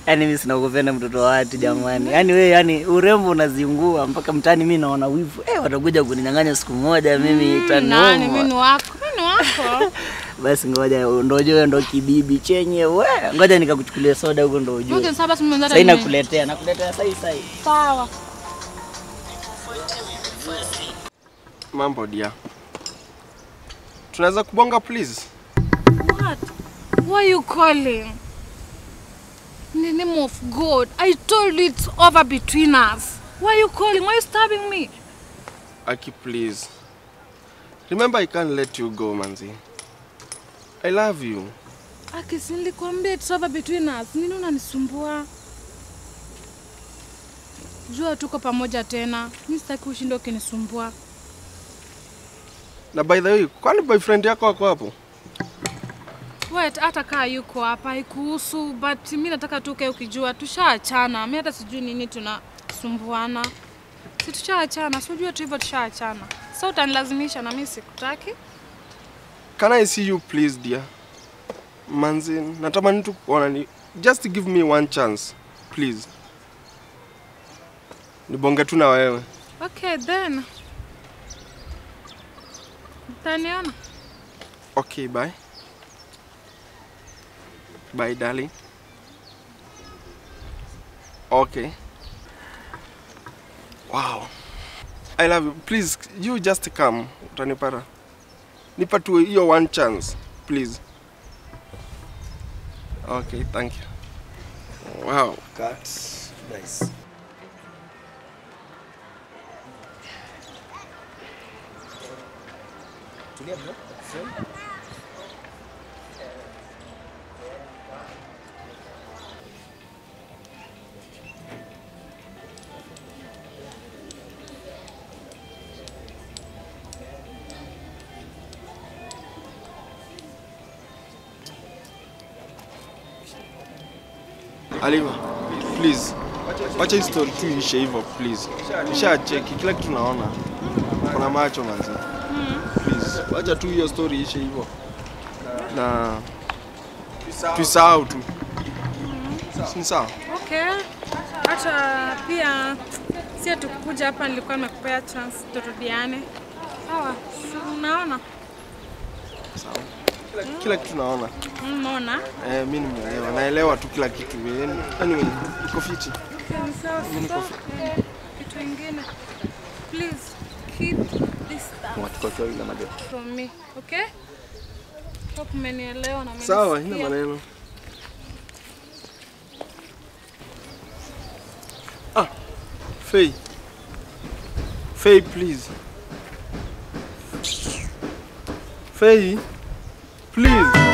Yaani mimi sina kupenda mtoto wa watu jamani. Yaani wewe yani urembo unaziungua mpaka mtaani mimi naona wivu. Eh, watakuja kuninyang'anya siku moja mimi Nani? itaniuma. Mimi ni wako. Mimi ni wako. Basi ngoja ndo ujue ndo kibibi chenye we. Ngoja nikakuchukulia soda huko ndo ujue. Okay, sasa basi mimi Sasa ndio nakuletea, nakuletea sasa sasa. Sawa. Mambo dia. Tunaweza kubonga please? What? Why are you calling? In the name of God, I told you it's over between us. Why are you calling? Why are you stabbing me? Aki please. Remember I can't let you go manzi. I love you. Akisi, nilikwambia it's over between us. Nini unanisumbua? Jua tuko pamoja tena. Mimi sitaki ushinde ukinisumbua. Na by the way, kwani boyfriend yako ako hapo? Wait, hata kaa yuko hapa haikuhusu, but mi nataka tu ukae ukijua tushaachana. Mi hata sijui nini tunasumbuana. Si tushaachana, si unajua tu hivyo tushaachana. Sasa utanilazimisha na mi sikutaki. Can I see you please dear? Manzi, natamani tu kuona ni just give me one chance please. Nibonge tu na wewe. Okay, then. Utaniona? Okay, bye. Bye darling. Okay. Wow. I love you. Please, you just come. Utanipata. Nipa tu hiyo one chance, please. Okay, thank you. Wow. Cut. Nice. Tulia bro. Aliva, please. Wacha hii story tu ishe hivyo please. Nishacheki kila kitu naona. Kuna macho manzi. Please. Wacha tu hiyo story ishe hivyo. Na tuisahau tu. Si ni sawa? Okay. Hata pia si tukuja hapa nilikuwa nimekupea chance turudiane. Sawa. si Unaona? Sawa. Kila, kila kitu naona. Unaona? Eh, mimi nimeelewa. Naelewa tu kila kitu. Anyway, iko fiti. Okay, ni sawa. So, eh, kitu ingine. Please keep this stuff from me. Okay? Hope umenielewa na Sawa, umenisikia. ina maneno. Ah, Faye. Faye, please. Faye, please.